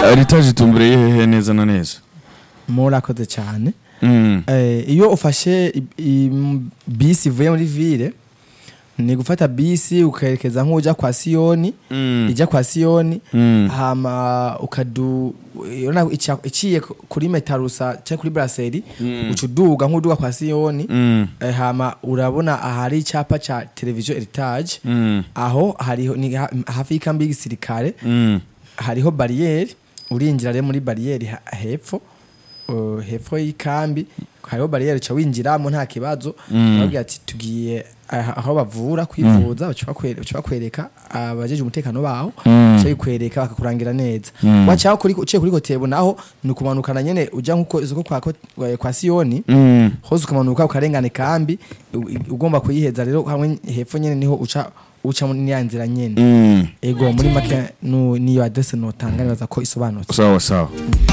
eritaje itumbereye hehe neza na neza murakoze cyane Mm. Eh, iyo ufashe i- i- bisi ivuye muri ville ni gufata bisi ukerekeza nk'ujya kwa siyoni Mm. ijya kwa siyoni Mm. hama ukadu urabona ica- iciye ku- kuri metarusa cyangwa kuri brasserie Mm. uca uduga nk'uduga kwa siyoni Mm. eh, hama urabona ahari icyapa ca televiziyo heritage Mm. aho hariho ni ha- hafi y'ikambi y'igisirikare Mm. hariho bariyeri urinjira rero muri bariyeri ha- hepfo uh, hepfo y'ikambi hariho bariyeri uca winjiramo nta kibazo Mm. babwira ati tugiye aha- aho bavura kwivuza baca bakwe- baca bakwereka abajeje umutekano baho Mm. baca bikwereka bakakurangira neza Mm. wacaho kuri uciye kuri kotebo naho ni ukumanukana nyene uja nkuko isoko kwa, kwa, kwa siyoni Mm. hose ukamanuka ukarengana ikambi u- ugomba kuyiheza rero hamwe hepfo nyene niho uca uca muri ya nzira nyene Mm. ego muri make nu- niyo adresse notanga nibaza ko isobanutse sawa sawa